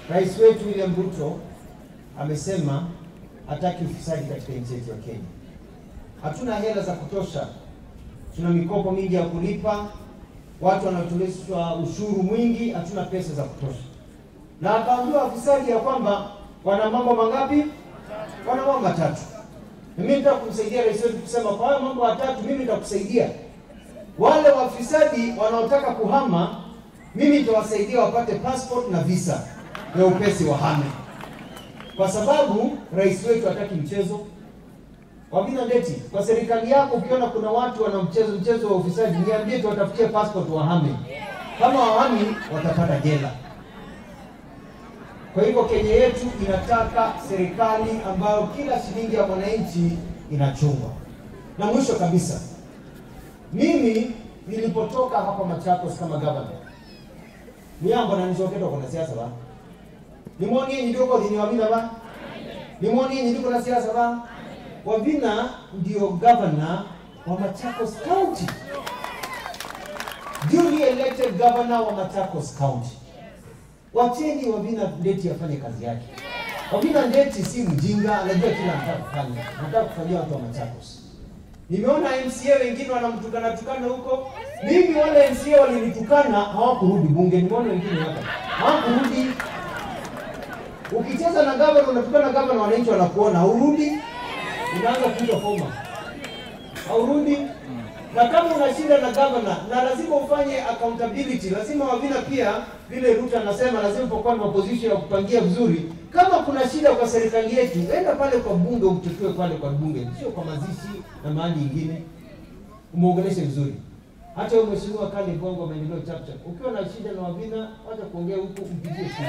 Rais wetu William Ruto amesema hataki ufisadi katika nchi yetu ya Kenya. Hatuna hela za kutosha, tuna mikopo mingi ya kulipa, watu wanatoleshwa ushuru mwingi, hatuna pesa za kutosha. Na akaambiwa wafisadi ya kwamba wana mambo mangapi? Wana mambo matatu. Na mimi nitaka kumsaidia rais wetu kusema kwa hayo mambo matatu, mimi nitakusaidia wale wafisadi wanaotaka kuhama, mimi nitawasaidia wapate passport na visa ya upesi wahame, kwa sababu rais wetu hataki mchezo. Wavina Ndeti, kwa serikali yako ukiona kuna watu wana mchezo mchezo wa ufisadi, niambie tuwatafutie passport wahame. Kama wahami watapata jela. Kwa hivyo Kenya yetu inataka serikali ambayo kila shilingi ya mwananchi inachungwa. Na mwisho kabisa, mimi nilipotoka hapa Machakos kama governor niambo na nisoketwa kuna siasa ba nimwoni yenye ndiko dhini wavina ba nimwoni yenye ndiko na siasa ba wavina ndio governor wa Machakos County duly elected governor wa Machakos County wacheni Wavina Ndeti afanye kazi yake Wavina Ndeti si mjinga anajua kila anataka kufanya anataka kufanyia watu wa Machakos Nimeona MCA wengine wanamtukana tukana huko. Mimi wale MCA walinitukana hawakurudi bunge. Nimeona wengine hapa hawakurudi. Ukicheza na gavana unatukana gavana, wananchi wanakuona, haurudi, unaanza kuitwa foma, haurudi. Na kama unashinda na gavana, na lazima ufanye accountability, lazima Wavina pia, vile Ruto anasema, lazima pokuwa na opposition ya kupangia vizuri. Kama kuna shida kwa serikali yetu, enda pale kwa bunge, umtetue pale kwa bunge, sio kwa mazishi na mahali ingine, umuongeleshe vizuri. Hata wewe mheshimiwa Kale Bongo maendeleo chapchap, ukiwa na shida na Wavina, wacha kuongea huko, mpigie simu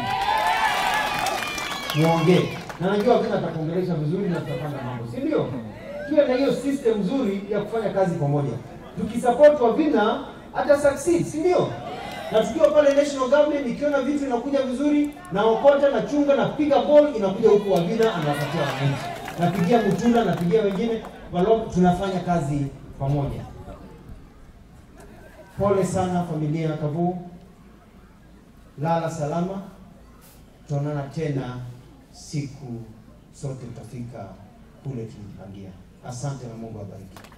muongee, na najua Wavina atakuongelesha vizuri na tutapanga mambo, si ndio? Tuwe na hiyo system nzuri ya kufanya kazi pamoja. Tukisupport Wavina hata succeed, si ndio? Na tukiwa pale national government, ikiona vitu inakuja vizuri, na okota na chunga na piga ball inakuja huku Wavina anawapatia wananchi, napigia Mutula, napigia wengine, walo tunafanya kazi pamoja. Pole sana familia ya Kavu, lala salama, tutaonana tena siku sote tutafika kule tulipangia. Asante na Mungu abariki.